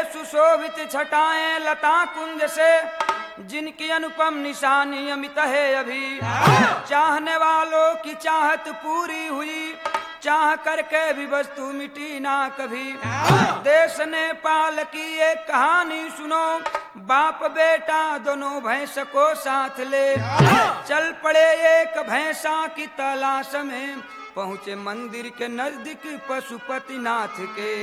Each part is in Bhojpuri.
सुशोभित छटाएं लता कुंज से जिनकी अनुपम निशानी अमित है अभी चाहने वालों की चाहत पूरी हुई चाह करके भी वस्तु मिटी ना कभी देश नेपाल की एक कहानी सुनो बाप बेटा दोनों भैंस को साथ ले चल पड़े एक भैंसा की तलाश में पहुँचे मंदिर के नजदीक पशुपति नाथ के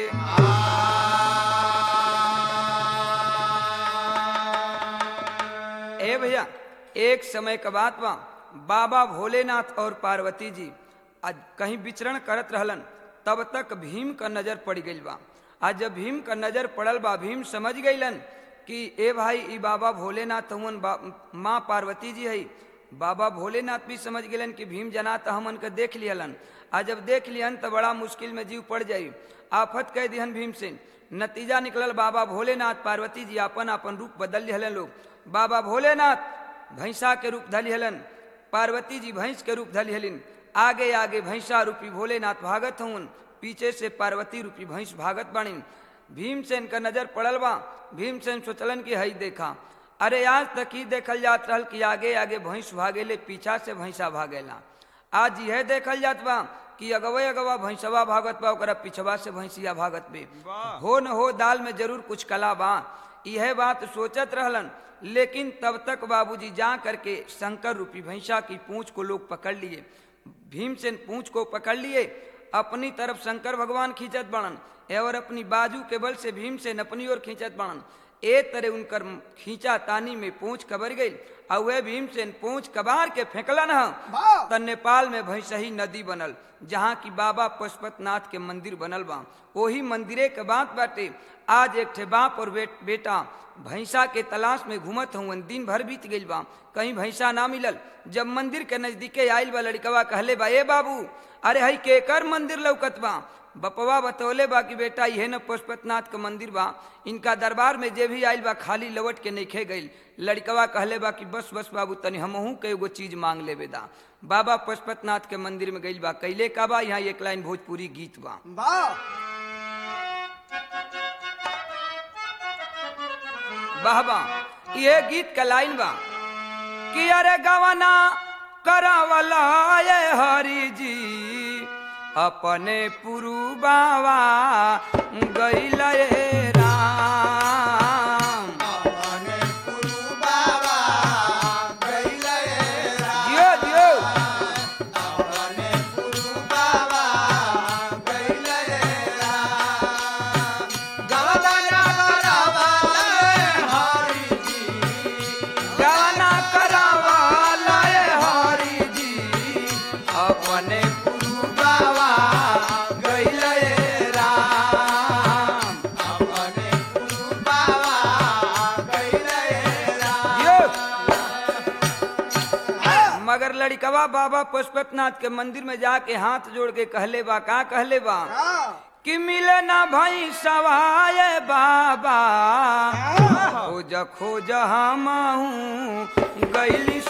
ए भैया एक समय का बात बा बाबा भोलेनाथ और पार्वती जी आज कहीं विचरण करत रहलन तब तक भीम का नजर पड़ गई बा आज जब भीम का नजर पड़ल बा भीम समझ गईलन कि ए भाई ई बाबा भोलेनाथ हमन माँ पार्वती जी है बाबा भोलेनाथ भी समझ गलन कि भीम जना तो हमन के देख लियलन आ जब देख लियन तो बड़ा मुश्किल में जीव पड़ जाई आफत कह दिहन भीम से नतीजा निकलल बाबा भोलेनाथ पार्वती जी अपन अपन रूप बदल लिहलन लोग बाबा भोलेनाथ भैंसा के रूप धली हलन पार्वती जी भैंस के रूप धली हलिन आगे आगे भैंसा रूपी भोलेनाथ भागत हूँ पीछे से पार्वती रूपी भैंस भागत बाणी भीमसेन का नजर पड़ल बा भीमसेन सोचलन की हई देखा अरे आज तक ही देखल जात रहल कि आगे आगे भैंस भागेले पीछा से भैंसा भागेला आज यह देखल जात बा कि अगवे अगवा भैंसवा भागत बा ओकरा पिछवा से भैंसिया भागत बे हो न हो दाल में जरूर कुछ कला बा यह बात सोचत रहलन लेकिन तब तक बाबूजी जा करके शंकर रूपी भैंसा की पूंछ को लोग पकड़ लिए भीमसेन पूंछ को पकड़ लिए अपनी तरफ शंकर भगवान खींचत बनन और अपनी बाजू के बल से भीमसेन अपनी ओर खींचत बनन ए तरह उनकर खींचा तानी में पूंछ कबर गई और वह भीमसेन पूंछ कबार के फेंकलन ह त नेपाल में भैंसही नदी बनल जहाँ की बाबा पशुपतनाथ के मंदिर बनल बा वही मंदिरे के बात बाटे आज एक ठे बाप और बेट, बेटा भैंसा के तलाश में घूमत हूँ दिन भर बीत गई बा कहीं भैंसा ना मिलल जब मंदिर के नजदीके आयल बा लड़कवा कहले बा ए बाबू अरे हई केकर मंदिर लौकत बा बपवा बतौले बा कि बेटा यह न पशुपतनाथ का मंदिर बा इनका दरबार में जे भी आयल बा खाली लवट के नइखे गईल लड़कवा कहले बा कि बस बस बाबू तनी हमहू के एगो चीज मांग लेबे दा बाबा पशुपतनाथ के मंदिर में गईल बा कैले का बा यहाँ एक लाइन भोजपुरी गीत बा वाह वाह वाह ये गीत का लाइन बा कि अरे गवना करावला ये हरि जी अपने पुरु बावा गईल ये राम अपने गुरु बाबा गइले जियो जियो अपने गुरु बाबा गइले गवना करावाले हरि जी गवना करावला ये हरि जी अपने पुरु बावा गईल ये राम अपने गुरु बाबा गइले जियो मगर लड़कवा बाबा पशुपतनाथ के मंदिर में जाके हाथ जोड़ के कहले बा का कहले बा कि मिले ना भाई सवाए बाबा खोज खोज हम गैली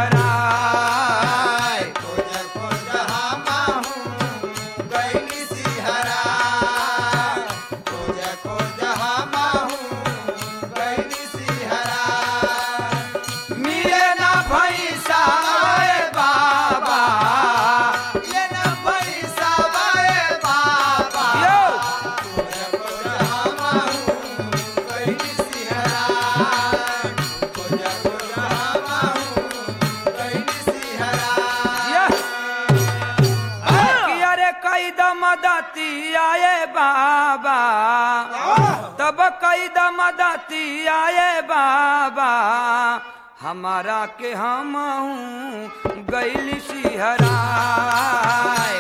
सिहराय खोज खोज हमाहू गइली सिहरा खोज खोज हमाहू गइली सिहरा मिले ना भाई सवाए बाबा ये न पैसा बाए बाबा यो खोज खोज हमाहू गइली सिहरा खोज खोज हमाहू गइली सिहरा ये कि अरे कई दम दाती आए बाबा तब कई दम दाती आए बाबा हमारा के हम गैली सिहराय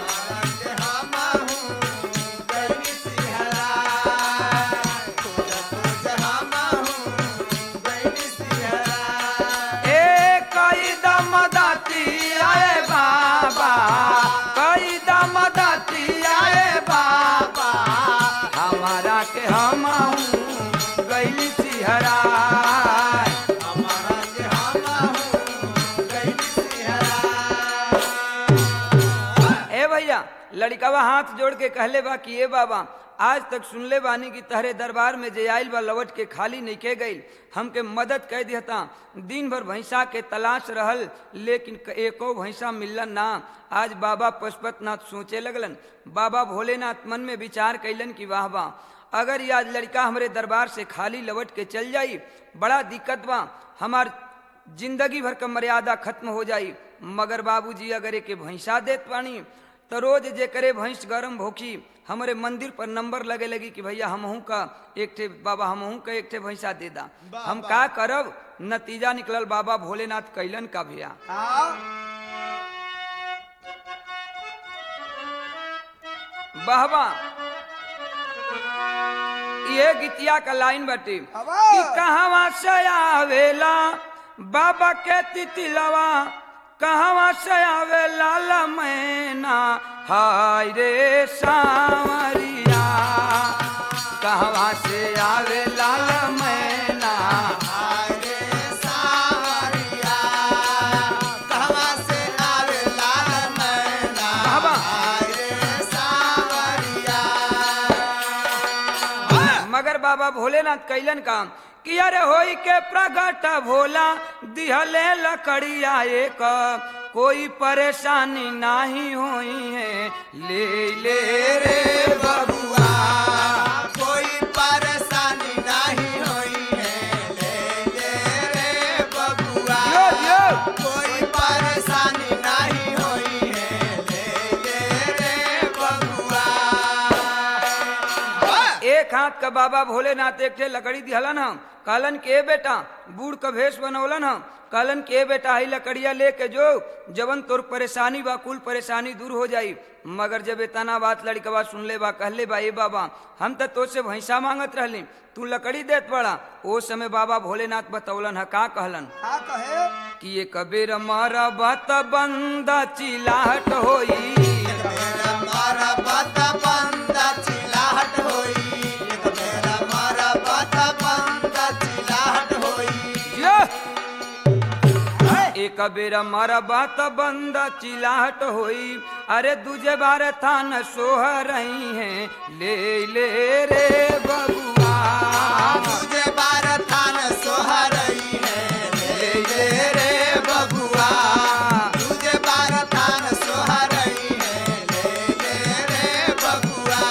ए कई दम दाती आए बाबा कई दम दाती आए बाबा हमारा के हम गैली सिहराय ए भैया लड़कवा हाथ जोड़ के कहले बा कि ए बाबा आज तक सुनले बानी कि तहरे दरबार में जे आइल बा लवट के खाली नहीं के गई हमके मदद कह दिहता दिन भर भैंसा के तलाश रहल लेकिन क- एको भैंसा मिललन ना आज बाबा पशुपतनाथ सोचे लगलन बाबा भोलेनाथ मन में विचार कैलन कि वाह वाह अगर ये आज लड़का हमरे दरबार से खाली लवट के चल जाई बड़ा दिक्कत बा हमार जिंदगी भर का मर्यादा खत्म हो जाई मगर बाबूजी अगर एके भैंसा देत पानी तो रोज जे करे भैंस गरम भोखी हमारे मंदिर पर नंबर लगे लगी कि भैया हमहू का एक ठे बाबा हमहू का एक ठे भैंसा दे दा वाह, हम वाह। का करब नतीजा निकलल बाबा भोलेनाथ कैलन का भैया आओ बहबा ये गीतिया का लाइन बाटे अबा। कि कहवा से आवेला बाबा के तितिलवा कहवा से आवे लाला मैना हाय रे सावरिया कहवा से आवे लाला मैना आरे सावरिया कहवा से आवे लाल मैना बाबा। आरे सावरिया मगर बाबा भोलेनाथ कैलन काम कि अरे होई के प्रगट भोला दिहले लकड़िया एक कोई परेशानी नाही होई है ले ले रे बबुआ कोई परेशानी नहीं होई है ले ले रे बबुआ यो यो कोई परेशानी नहीं होई है ले ले रे बबुआ एक हाथ का बाबा भोलेनाथ एक ठे लकड़ी दिहलन हम कहलन के बेटा बूढ़ का भेष बनौलन हम कहलन के बेटा ही लकड़िया लेके जो जवन तोर परेशानी बा कुल परेशानी दूर हो जाई मगर जब इतना बात लड़कवा सुनले बा कहले बा ए बाबा हम तो तो से भैंसा मांगत रहली तू लकड़ी देत पड़ा ओ समय बाबा भोलेनाथ बतौलन ह का कहलन का कहे कि ये कबीर मारा बात बंदा चिलाहट होई मेरा मारा बात बंदा चिल्लाहट होई एक मेरा मारा बात बंदा चिल्लाहट होई जिया। एक बेर मारा बात बंद चिलाहट होई अरे दूजे बार थान सोह रही है ले ले रे बबुआ तुझे बार थान सोहरई है ले ले रे बबुआ तुझे बार थान सोहरई है ले ले रे बबुआ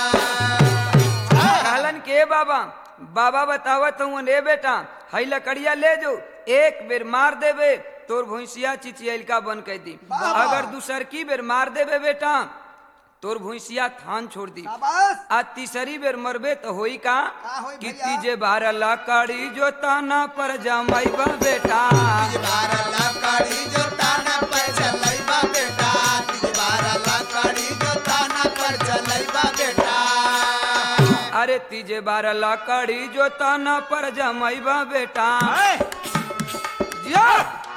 कहलन के बाबा बाबा बतावत हूँ रे बेटा हई लकड़िया ले जो एक बेर मार देबे तोर भैंसिया चिचियलका बन के दी अगर दूसर की बेर मार देबे बेटा तोर भैंसिया थान छोड़ दी शाबाश आ तीसरी बेर मरबे तो होई का का होई कि भैया? तीजे बारह लकड़ी जो ताना पर जमाइबा बेटा तुझे बार लकड़ी जो ताना पर चलैबा बेटा तुझे बार लकड़ी जो ताना पर चलैबा बेटा अरे तीजे बारह लकड़ी जो ताना पर जमाइबा बेटा जिया!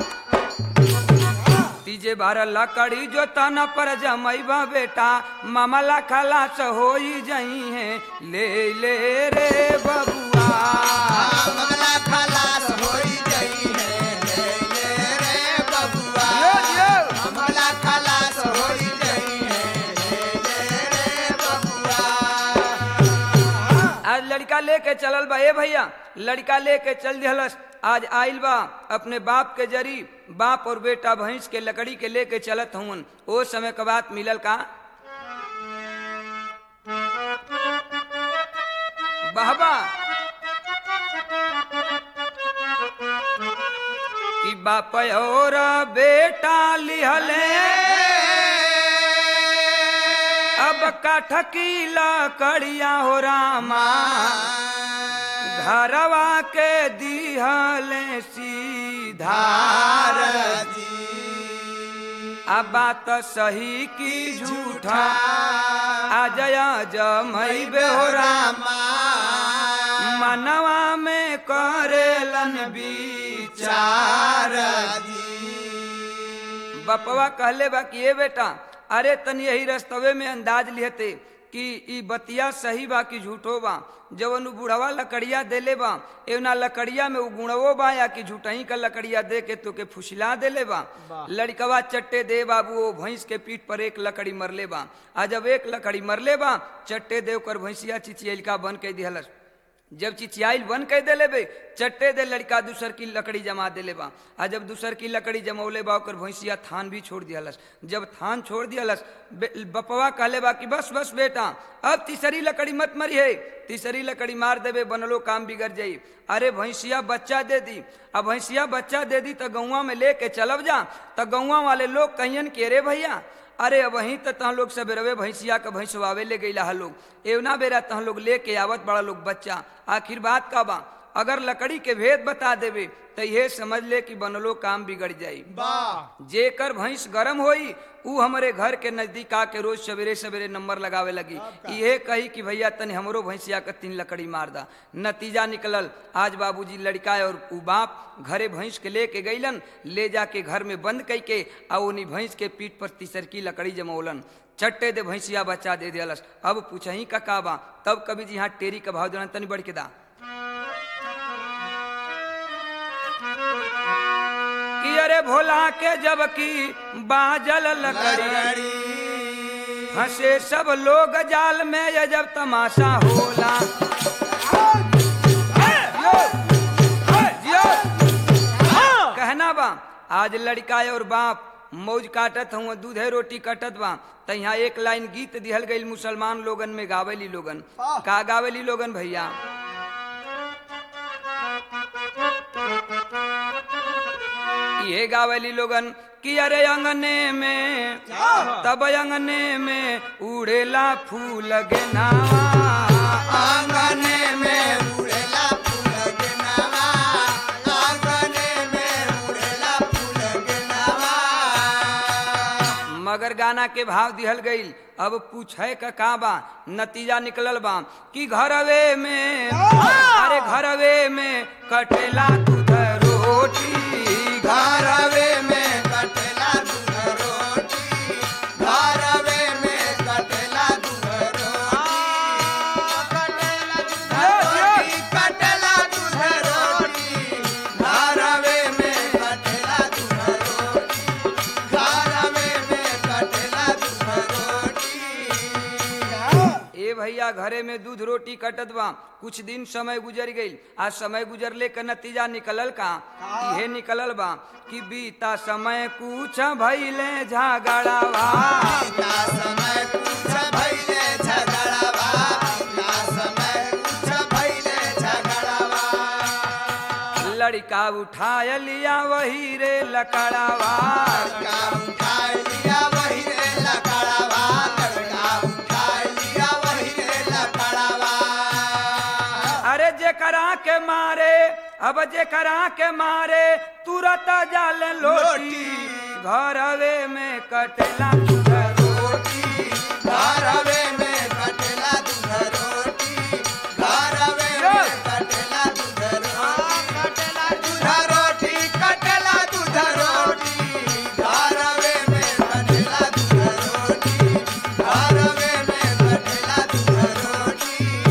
तीजे बारह लकड़ी जो ताना पर जमाइबा बेटा मामला खलास होई जई है ले ले रे बबुआ मामला खलास होई गई है ले ले रे बबुआ जियो, जियो। मामला खलास होई गई है ले ले रे बबुआ आज लड़का लेके चलल बा ए भैया लड़का लेके चल दिहलस आज आइल बा अपने बाप के जरी बाप और बेटा भैंस के लकड़ी के लेके चलत हूँ ओ समय का बात मिलल का बहबा कि बाप और बेटा लिहले अब काठ की लकड़िया हो रामा घरवा के दिहले सीधार अब बात सही की झूठा अजय जमई बेहोराम मनवा में करेलन विचार बपवा कहले बा कि ये बेटा अरे तन यही रस्तवे में अंदाज लिहते कि ई बतिया सही बा कि झूठो बा जवन उ बुढ़वा लकड़िया देले बा एवना लकड़िया में उ गुणवो बा या कि झूठही का लकड़िया दे के तोके फुसिला देले बा लड़कवा चट्टे दे बाबू ओ भैंस के पीठ पर एक लकड़ी मरले बा आ जब एक लकड़ी मरले बा चट्टे दे ओकर भैंसिया चिचियलका बन के दिहलस जब चिचियाइल बन कह देले बे चट्टे दे लड़का दूसर की लकड़ी जमा देले बा आ जब दूसर की लकड़ी जमौले बा ओकर भैंसिया थान भी छोड़ दियालस जब थान छोड़ दियालस बे- बपवा कहले बा कि बस बस बेटा अब तीसरी लकड़ी मत मरी है तीसरी लकड़ी मार देबे बनलो काम बिगड़ जाई अरे भैंसिया बच्चा दे दी अब भैंसिया बच्चा दे दी तो गौवा में लेके चलब जा तो गौवा वाले लोग कहियन के रे भैया अरे वहीं तो तह लोग सबेरवे भैंसिया के भैंसवावे ले गईला हा लोग एवना बेरा तह लोग लेके आवत बड़ा लोग बच्चा आखिर बात का बा अगर लकड़ी के भेद बता देवे तो ये समझ ले कि बनलो काम बिगड़ जाई वाह जेकर भैंस गरम होई ऊ हमारे घर के नजदीक आके रोज सवेरे सवेरे नंबर लगावे लगी ये कही कि भैया तनी हमरो भैंसिया के तीन लकड़ी मार दा नतीजा निकलल आज बाबूजी लड़का और ऊ बाप घरे भैंस के लेके गईलन ले जाके घर में बंद कई के आ उन्हीं भैंस के पीठ पर तीसर की लकड़ी जमौलन चट्टे दे भैंसिया बच्चा दे दियलस अब पूछही का का बा तब कभी जी यहाँ टेरी का भाव देना तनी बढ़ के दा कि अरे भोला के जब की बाजल लकड़ी लकड़ी हंसे सब लोग जाल में ये जब तमाशा होला जियो। कहना बा आज लड़का और बाप मौज काटत हूँ दूधे रोटी कटत बा त यहाँ एक लाइन गीत दिहल गई मुसलमान लोगन में गावेली लोगन वाह। का गावेली लोगन भैया ये गावेली लोगन कि अरे अंगने में तब अंगने में उड़ेला फूल गेनावा आंगने में उड़ेला फूल गेनावा आंगने में उड़ेला फूल गेनावा मगर गाना के भाव दिहल गईल अब पूछे का का बा नतीजा निकलल बा कि घरवे में अरे घरवे में कटेला दूध रोटी घरवे में कटेला दूध रोटी घरवे में कटेला दूध रोटी कटेला दूध रोटी घरवे में कटेला दूध रोटी घरवे में कटेला दूध रोटी ए भैया घरे में दूध रोटी कटत बा कुछ दिन समय गुजर गईल आज समय गुजरले का नतीजा निकलल का इहे निकलल बा कि बीता समय कुछ भइले झगड़ावा ना समय कुछ भइले झगड़ावा ना समय कुछ भइले झगड़ावा लड़का उठाय लिया वही रे लकड़ावा लड़का उठाए लिया वही रे लकड़ावा लड़का उठाए लिया वही रे लकड़ावा अरे जेकरा के मारे अब जेकरा के मारे तुरत जाल लोटी घरवे में कटला दूध रोटी घरवे में कटेला दूध रोटी घरवे में कटेला दूध रोटी दूध रोटी कटेला दूध रोटी घरवे में कटेला दूध रोटी घरवे में कटेला दूध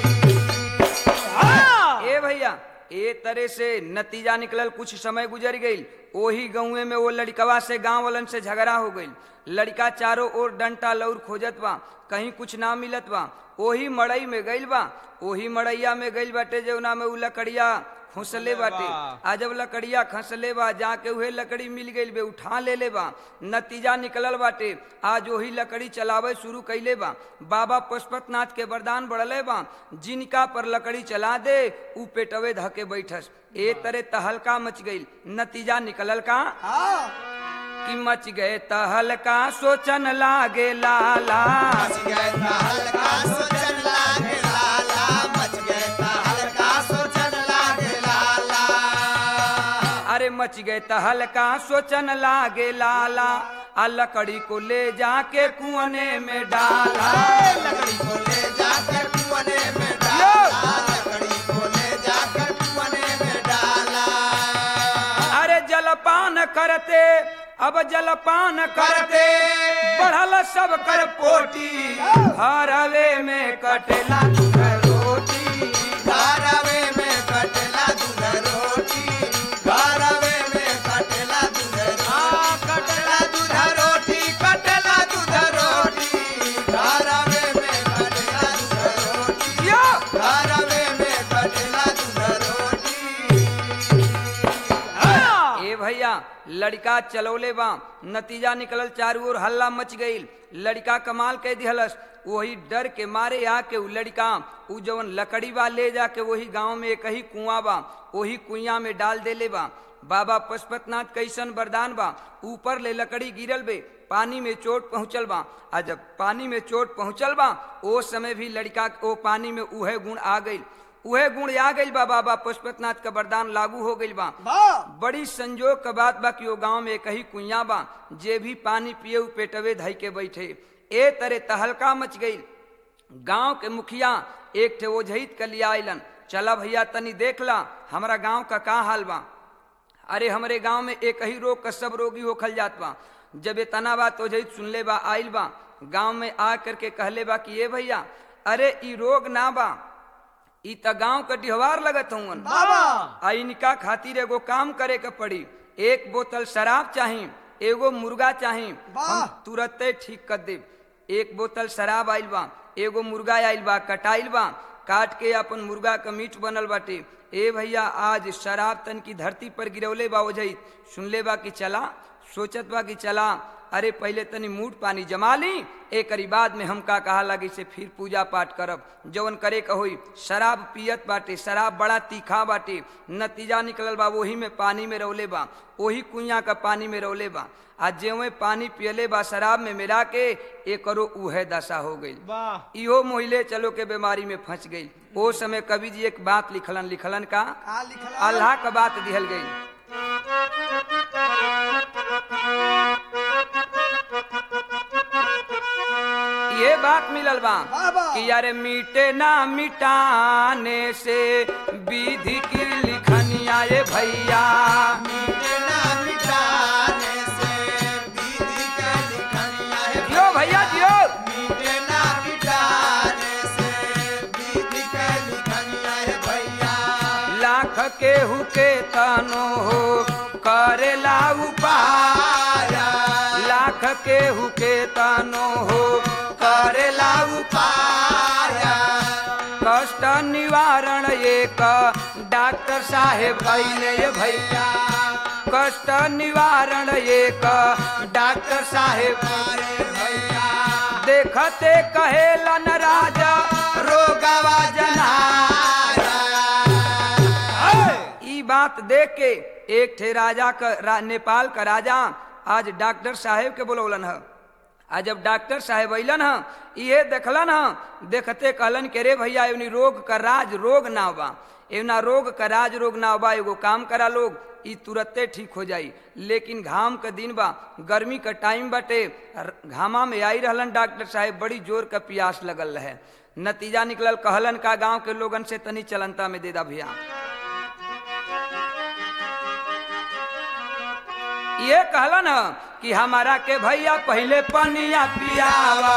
रोटी ए भैया ए तरह से नतीजा निकलल कुछ समय गुजर गईल ओही गाँवे में वो लड़कवा से गांव वालन से झगड़ा हो गईल लड़का चारों ओर डंटा लौर खोजत बा कहीं कुछ ना मिलत बा ओही मड़ई में गईल बा ओही मड़ैया में गईल बाटे जौना में उ लकड़िया खुसले बाटे आ जब लकड़िया खसले बा जाके उहे लकड़ी मिल गईल बे उठा ले ले बा नतीजा निकलल बाटे आज वही लकड़ी चलावे शुरू कैले बा बाबा पशुपतनाथ के वरदान बढ़ले बा जिनका पर लकड़ी चला दे उ पेटवे धके बैठस ए तरे तहलका मच गईल नतीजा निकलल का कि मच गए तहलका सोचन लागे लाला मच गए ता हल्का सोचन लागे लाला मच गए ता हल्का सोचन लागे लाला अरे मच गए तहलका सोचन लागे लाला आ लकड़ी को ले जाके कुआने में डाला लकड़ी को ले जाकर कुआने में डाला लकड़ी को ले जाकर कुआने में डाला अरे जलपान करते अब जलपान करते करते बढ़ल सब कर पोटी हरवे में कटेला दूध रोटी घरवे में कटला दूध रोटी घरवे में कटला दूध रोटी कटला दूध रोटी कटला दूध रोटी घरवे में कटला दूध रोटी यो! घरवे में कटला दूध रोटी ए भैया लड़का चलौले बा नतीजा निकलल चारू ओर हल्ला मच गईल लड़का कमाल कह दिहलस वही डर के मारे आके उ लड़का उ जवन लकड़ी बा ले जाके वही गांव में एक ही कुआं बा वही कुइया में डाल देले बा बाबा पशुपतनाथ कैसन वरदान बा ऊपर ले लकड़ी गिरल बे पानी में चोट पहुंचल बा आ जब पानी में चोट पहुंचल बा ओ समय भी लड़का ओ पानी में उहे गुण आ गईल उहे गुण आ गईल बा बाबा पशुपतनाथ का वरदान लागू हो गईल बा बड़ी संजोग का बात बा कि वो गांव में कही कुइया बा जे भी पानी पिए उ पेटवे धई के बैठे ए तरे तहलका मच गई गांव के मुखिया एक ठे ओझहित के लिया आइलन चला भैया तनी देख ला हमारा गांव का का हाल बा अरे हमरे गांव में एक ही रोग का सब रोगी होखल जात बा जब ये तना बात ओझहित सुनले बा आइल बा गांव में आ करके कहले बा कि ए भैया अरे ई रोग ना बा ई त गांव का डिहवार लगत हूँ आ इनका खातिर एगो काम करे के पड़ी एक बोतल शराब चाही एगो मुर्गा चाही हम तुरते ठीक कर दे एक बोतल शराब आइल बा एगो मुर्गा आइल बा कटाइल बा काट के अपन मुर्गा का मीट बनल बाटे ए भैया आज शराब तन की धरती पर गिरौले बा ओझई सुनले बा कि चला सोचत बा कि चला अरे पहले तनी मूड पानी जमा ली एक बाद में हम का कहा लगी से फिर पूजा पाठ करब जवन करे का होई शराब पियत बाटे शराब बड़ा तीखा बाटे नतीजा निकलल बा वही में पानी में रौले बा वही कुइया का पानी में रौले बा आ जेवे पानी पियले बा शराब में मिला के एकरो उहे दशा हो गई इहो मोहिले चलो के बीमारी में फंस गई ओ समय कवि जी एक बात लिखलन लिखलन का अल्लाह का बात दिहल गई ये बात मिलल बा कि यार मीटे ना मिटाने से विधि की लिखनिया ये भैया मिटना मिटाने से विधि के लिखनिया है जियो भैया जियो मिटना मिटाने से विधि के लिखनिया है भैया लाख के हुके तनो हो करेला उपाय आया लाख के हुके तनो हो करेला उपाय आया कष्ट निवारण एक डॉक्टर साहेब भैले ये भैया कष्ट निवारण एक डॉक्टर साहेब अरे भैया देखते कहेलन राजा रोगवा जनाया ई बात देख के एक ठे राजा का रा, नेपाल का राजा आज डॉक्टर साहेब के बोलौलन है आज जब डॉक्टर साहेब अलन ह इहे देखलन ह देखते कहलन के रे भैया एवनी रोग का राज रोग ना बा एवना रोग का राज रोग ना बा एगो काम करा लोग ई तुरते ठीक हो जाई लेकिन घाम का दिन बा गर्मी का टाइम बाटे र- घामा में आई रहलन डॉक्टर साहेब बड़ी जोर का प्यास लगल रहे नतीजा निकलल कहलन का गांव के लोगन से तनी चलनता में दे दा भैया ये कहलन ह कि हमारा के भैया पहले पनिया पियावा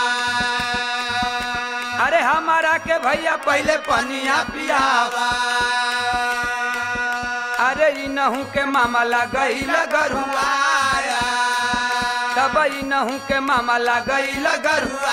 अरे हमारा के भैया पहले पनिया पियावा अरे इनहू के मामा लगई लगरुआ आया तब इनहू के मामा लगई लगरुआ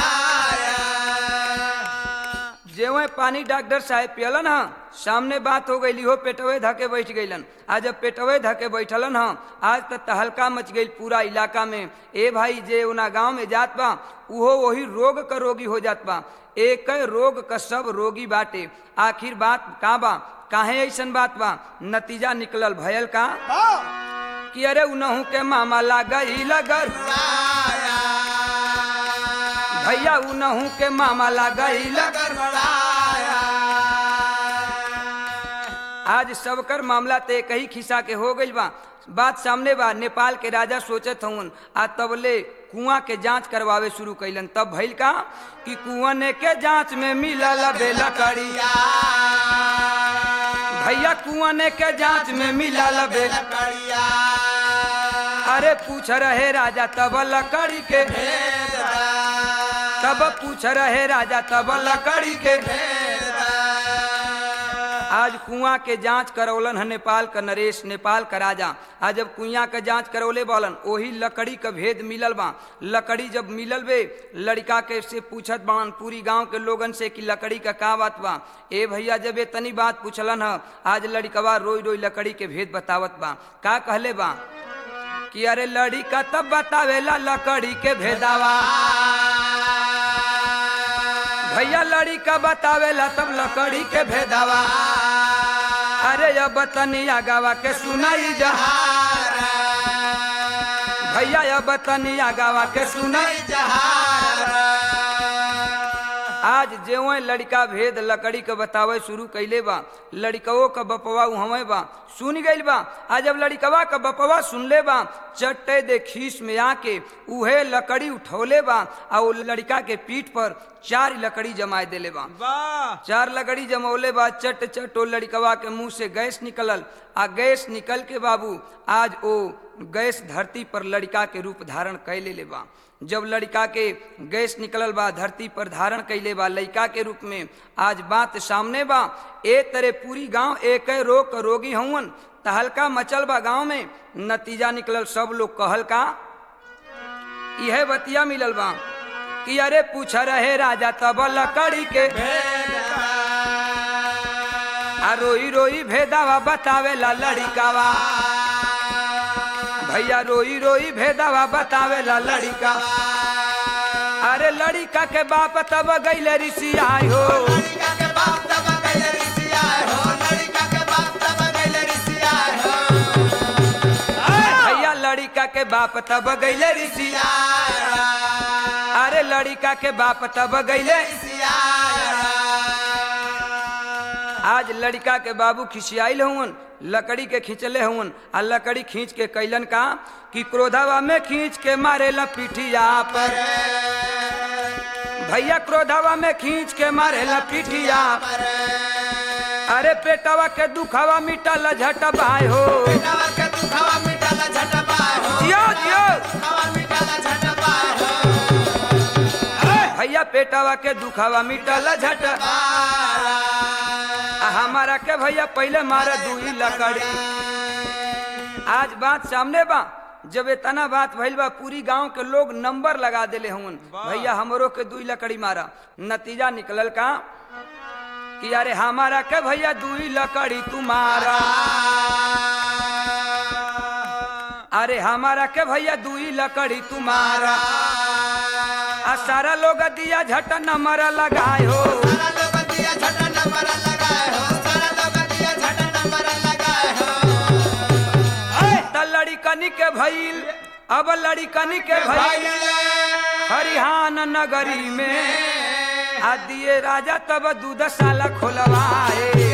जेवे पानी डॉक्टर साहब पियलन ह सामने बात हो गई हो पेटवे धके बैठ गईलन आज जब पेटवे धके बैठलन ह आज तक तहलका मच गई पूरा इलाका में ए भाई जे उना गांव में जात बा उहो वही रोग का रोगी हो जात बा एक रोग का सब रोगी बाटे आखिर बात का बा काहे ऐसन बात बा नतीजा निकलल भयल का कि अरे उनहू के मामा लागई लगल भैया उनहू के मामा लागई लगल आज सबकर मामला ते कही खिसा के हो गइल बा बात सामने बा नेपाल के राजा सोचत हवन आ तबले कुआं के जांच करवावे शुरू कैलन तब भइल का कि कुआं के जांच में मिलल बे लकड़िया भैया कुआं के जांच में मिलल बे अरे पूछ रहे राजा तब लकड़ी के तब पूछ रहे राजा तब लकड़ी के आज कुआं के जांच करौलन है नेपाल का नरेश नेपाल का राजा आज जब कुआं के जांच करौले बोलन ओही लकड़ी का भेद मिलल बा लकड़ी जब मिलल बे लड़का के से पूछत बान पूरी गांव के लोगन से कि लकड़ी का का बात बा ए भैया जब ये तनी बात पूछलन ह आज लड़कवा रोई रोई लकड़ी के भेद बतावत बा का कहले बा कि अरे लड़का तब बतावेला लकड़ी के भेदावा भैया लड़ी का बतावेला तब लकड़ी के भेदावा अरे अब तनिया गावा के सुनाई जहा भैया अब तनिया गावा के सुनाई आज जेवे लड़का भेद लकड़ी के बतावे शुरू कैले बा लड़कवो का बपवा उहवे बा सुन गइल बा आज जब लड़कवा का बपवा सुनले बा चट्टे दे खीस में आके उहे लकड़ी उठौले बा आ वो लड़का के पीठ पर चार लकड़ी जमाए देले बा वाह चार लकड़ी जमौले बा चट चट ओ लड़कवा के मुंह से गैस निकलल आ गैस निकल के बाबू आज ओ गैस धरती पर लड़का के रूप धारण कैले ले बा जब लड़का के गैस निकलल बा धरती पर धारण कैले बा लड़का के रूप में आज बात सामने बा ए तरह पूरी गांव एक रोग क रोगी हवन तहलका मचल बा गांव में नतीजा निकलल सब लोग कहल का यह बतिया मिलल बा कि अरे पूछ रहे राजा तब लकड़ी के आ रोई रोई भेदावा बतावेला लड़िकावा भैया रोई रोई भेदावा बतावेला लड़िका अरे लड़िका के बाप तब गईले ऋषि आय हो लड़का के बाप तब गइले ऋषिया हो लड़का के बाप तब गइले ऋषिया हो भैया लड़िका के बाप तब गईले ऋषि अरे लड़िका के बाप तब गईले आज लड़का के बाबू खिसियाइल हुन लकड़ी के खींचले हुन आ लकड़ी खींच के कैलन का कि क्रोधावा में खींच के मारेला पिठिया पर भैया क्रोधावा में खींच के मारेला पिठिया अरे पेटवा के दुखावा मिटल झटबाय हो जियो जियो भैया पेटवा के दुखावा मिटल झट आ हमारा के भैया पहले मारा दुई लकड़ी आज बात सामने बा जब इतना बात भइल बा पूरी गांव के लोग नंबर लगा देले हुन भैया हमरो के दुई लकड़ी मारा नतीजा निकलल का कि अरे हमारा के भैया दुई लकड़ी तुम्हारा अरे हमारा के भैया दुई लकड़ी तुम्हारा आ सारा लोग दिया झट नंबर लगाए हो त लड़िकनी के भइल अब लड़िकनी के भइल हरिहान नगरी में आ दिए राजा तब दूध साला खोलवाए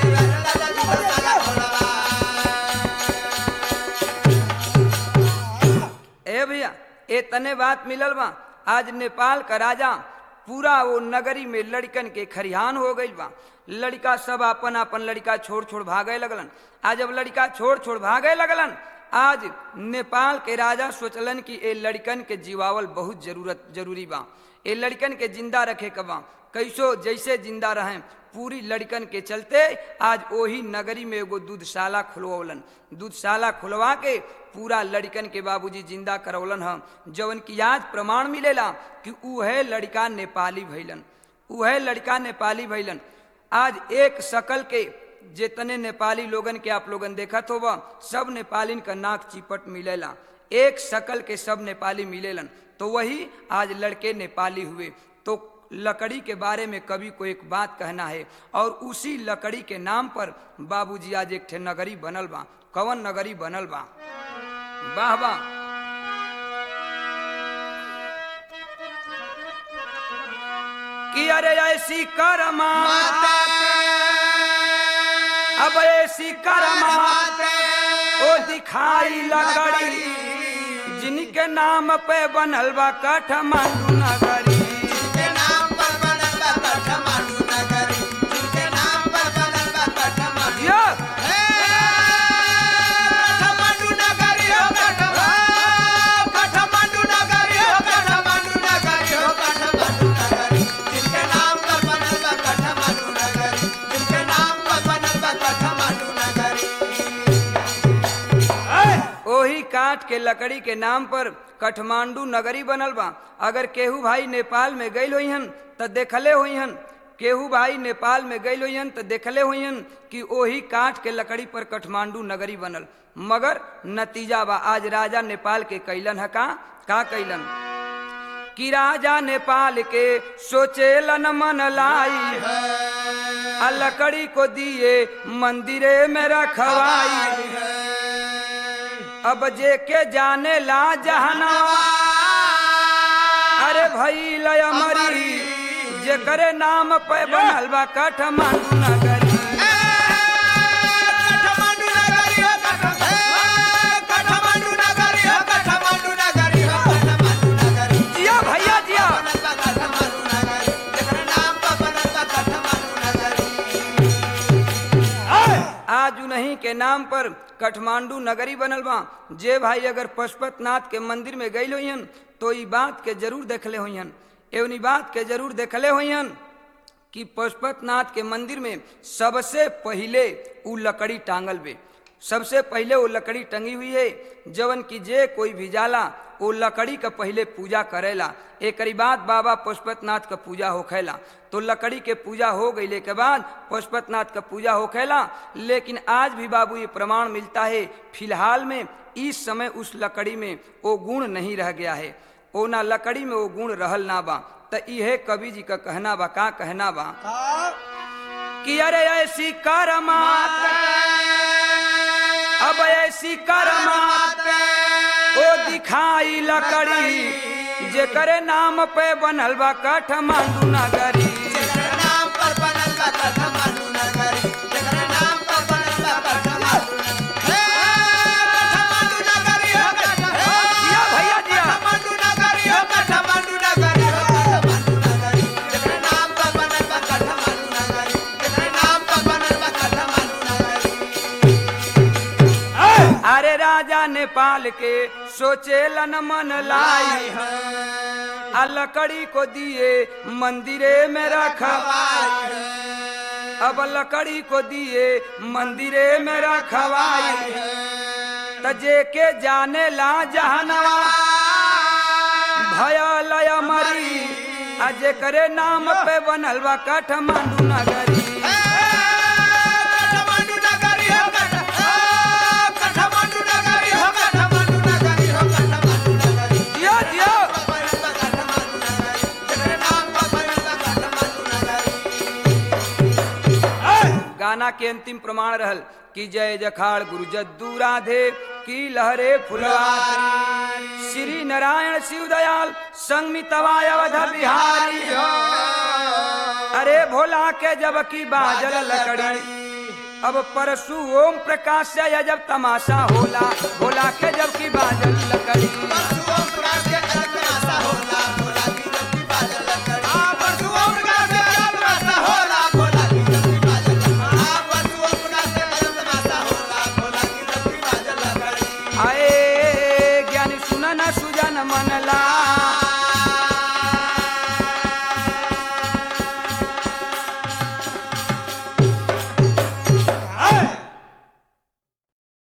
ए भैया इतने बात मिलल बा आज नेपाल का राजा पूरा वो नगरी में लड़कन के खरिहान हो गई बा लड़का सब अपन अपन लड़का छोड़ छोड़ भागे लगलन आज जब लड़का छोड़ छोड़ भागे लगलन आज नेपाल के राजा सोचलन कि ए लड़कन के जीवावल बहुत जरूरत जरूरी बा ए लड़कन के जिंदा रखे के बा कैसो जैसे जिंदा रहें पूरी लड़कन के चलते आज ओही नगरी में एगो दूधशाला खुलवलन दूधशाला खुलवा के पूरा लड़कन के बाबूजी जिंदा करवलन हम जवन की आज प्रमाण मिलेला कि उहे लड़का नेपाली भैलन उहे लड़का नेपाली भैलन आज एक शकल के जितने नेपाली लोगन के आप लोगन देखत होबा सब नेपालीन का नाक चिपट मिलेला एक शकल के सब नेपाली मिलेलन तो वही आज लड़के नेपाली हुए तो लकड़ी के बारे में कवि को एक बात कहना है और उसी लकड़ी के नाम पर बाबूजी आज एक ठे नगरी बनल बा कवन नगरी बनल बा वाह वाह कि अरे ऐसी करमा अब ऐसी करमा ओ दिखाई लकड़ी जिनके नाम पे बनल बा काठमांडू नगरी यो काठ के लकड़ी के नाम पर काठमांडू नगरी बनल बा अगर केहू भाई नेपाल में गईल होइहन त देखले होइहन केहू भाई नेपाल में गईल होइहन त देखले होइहन कि ओही काठ के लकड़ी पर काठमांडू नगरी बनल मगर नतीजा बा आज राजा नेपाल के कैलन है का का कैलन कि राजा नेपाल के सोचेलन मन लाई आ लकड़ी को दिए मंदिरे में रखवाई अब जे के जाने ला जहना अरे भई लय मरी जेकरे नाम पे बनल बा काठमांडू नगरी काठमांडू नगरी हो काठमांडू नगरी हो काठमांडू नगरी हो काठमांडू नगरी जिया भैया जिया बनल बा काठमांडू नगरी जेकर नाम पर बनल बा काठमांडू नगरी आज उन्हीं के नाम पर काठमांडू नगरी बनल बा जे भाई अगर पशुपतनाथ के मंदिर में गई होइहन तो ई बात के जरूर देखले होइहन एवं ई बात के जरूर देखले होइहन कि पशुपतनाथ के मंदिर में सबसे पहिले उ लकड़ी टांगल बे सबसे पहिले वो लकड़ी टंगी हुई है जवन की जे कोई भी जाला वो लकड़ी का पहिले पूजा करेला एकरी बाद बाबा पशुपतनाथ का पूजा होखेला तो लकड़ी के पूजा हो गईले के बाद पशुपतनाथ का पूजा होखेला लेकिन आज भी बाबू ये प्रमाण मिलता है फिलहाल में इस समय उस लकड़ी में वो गुण नहीं रह गया है ओ ना लकड़ी में वो गुण रहल ना बा त इहे कवि जी का कहना बा का कहना बा कि अरे ऐसी करमात अब ऐसी करमात ओ दिखाई लकड़ी जेकरे नाम पे बनल बा काठमांडू नगरी जेकर नाम पर बनल बा काठमांडू नगरी जेकर नाम पर बनल बा काठमांडू नगरी काठमांडू नगरी हो जिया भैया जिया काठमांडू नगरी हो काठमांडू नगरी हो काठमांडू नगरी जेकर नाम पर बनल बा काठमांडू नगरी जेकर नाम पर बनल बा काठमांडू नगरी अरे राजा नेपाल के सोचेलन मन लाई आ लकड़ी को दिए मंदिरे में रखवाई अब लकड़ी को दिए मंदिरे में रखवाई तजे के जाने ला जहनवा भयलय मरी आ जेकरे नाम पे बनल बा काठमांडू नगरी काठमांडू नगरी हो काठमांडू नगरी हो काठमांडू नगरी हो काठमांडू नगरी जियो जियो बनल बा काठमांडू नगरी जेकर नाम पर बनल बा काठमांडू नगरी गाना के अंतिम प्रमाण रहल कि जय जखाड़ गुरु जद्दू राधे की लहरे फुलवारी श्री नारायण शिव दयाल संगमितवा अवध बिहारी अरे भोला के जब की बाजल लकड़ी अब परसु ओम प्रकाश से जब तमाशा होला भोला के जब की बाजल लकड़ी परशुओं प्रकाश के अलग तमाशा होला भोला की जब की बाजल लकड़ी आ परशुओं प्रकाश के अलग तमाशा होला भोला की जब की बाजल लकड़ी आ परशुओं प्रकाश के अलग तमाशा होला भोला की जब की बाजल लकड़ी आए ज्ञानी सुनन सुजन मन ला